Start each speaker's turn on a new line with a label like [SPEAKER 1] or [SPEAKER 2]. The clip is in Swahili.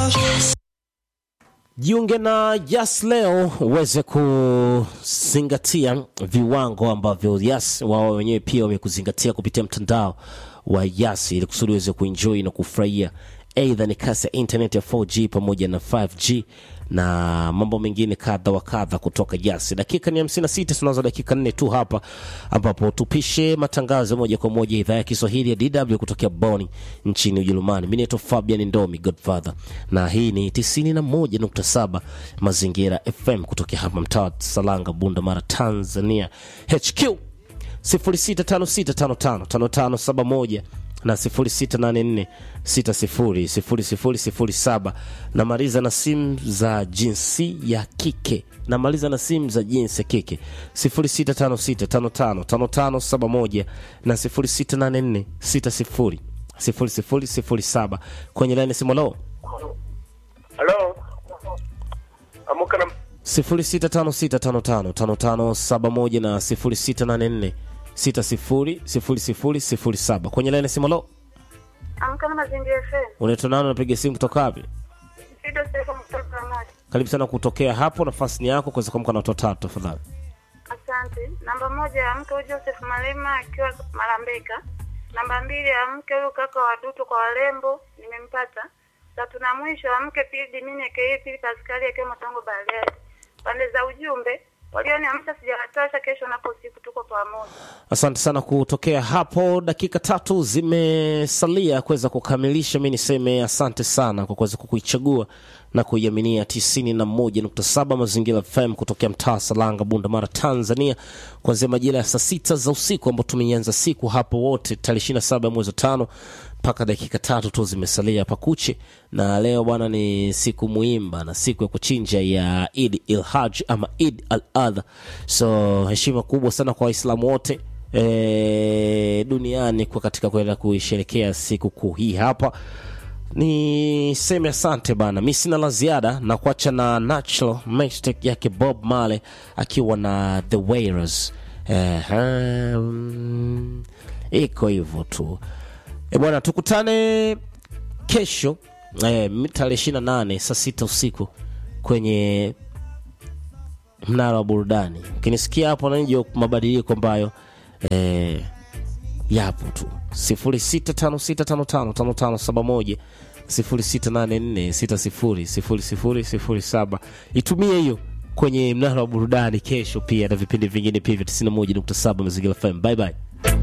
[SPEAKER 1] Jiunge na Yas leo uweze kuzingatia viwango ambavyo Yas wao wenyewe pia wamekuzingatia kupitia mtandao wa Yas ili kusudi uweze kuenjoy na kufurahia aidha ni kasi ya internet ya 4G pamoja na 5G na mambo mengine kadha wa kadha kutoka Yas. Dakika ni 56, tunazo dakika nne tu hapa ambapo tupishe matangazo moja kwa moja idhaa ya Kiswahili ya DW kutokea Bonn nchini Ujerumani. Mimi naitwa Fabian Ndomi Godfather na hii ni 91.7 Mazingira FM kutokea hapa mtaa wa Salanga, Bunda Mara, Tanzania. HQ 0656555571 na 0684600007 namaliza na simu za jinsi ya kike namaliza na simu za jinsi ya kike 0656555571 na 0684600007 kwenye laini simu lo
[SPEAKER 2] Halo. Amuka na
[SPEAKER 1] 0656555571 na 0684600007 kwenye laini simu lo
[SPEAKER 3] Amka na Mazingira FM.
[SPEAKER 1] unaitwa nani unapiga simu kutoka wapi
[SPEAKER 3] Fido Seko mtoto wa maji.
[SPEAKER 1] karibu sana kutokea hapo nafasi ni yako kuweza kuamka na watu watatu tafadhali
[SPEAKER 3] Asante. Namba moja ya mke huyu Joseph Malema akiwa Malambeka. Namba mbili ya mke huyu kaka wa Duto kwa warembo nimempata. Tatu na mwisho ya mke Pili Dimini aka Pili Paskali akiwa Matongo Bariadi. Pande za ujumbe walioniamsha sijawatosha, kesho napo usiku tuko pamoja.
[SPEAKER 1] asante sana kutokea hapo dakika tatu zimesalia kuweza kukamilisha mi niseme asante sana kwa kuweza kukuichagua na kuiaminia 91.7 mazingira fm kutokea mtaa salanga bunda mara tanzania kuanzia majira ya saa sita za usiku ambao tumeianza siku hapo wote tarehe 27 ya mwezi wa tano mpaka dakika tatu tu zimesalia pakuche na leo bwana ni siku muhimu bana siku ya kuchinja ya id il haj ama id al adha so heshima kubwa sana kwa waislamu wote e, duniani kwa katika kuenda kuisherekea siku kuu hii hapa niseme asante bana mi sina la ziada na kuacha na natural mistake yake bob male akiwa na the wailers Ehe, mm, iko hivyo tu e bwana tukutane kesho eh, tarehe ishiri na nane saa sita usiku kwenye mnara wa burudani ukinisikia hapo nanjo mabadiliko ambayo eh, yapo tu 0656555571 0684600007 itumie hiyo kwenye mnara wa burudani kesho pia na vipindi vingine pia vya 91.7 mazingira fm bye bye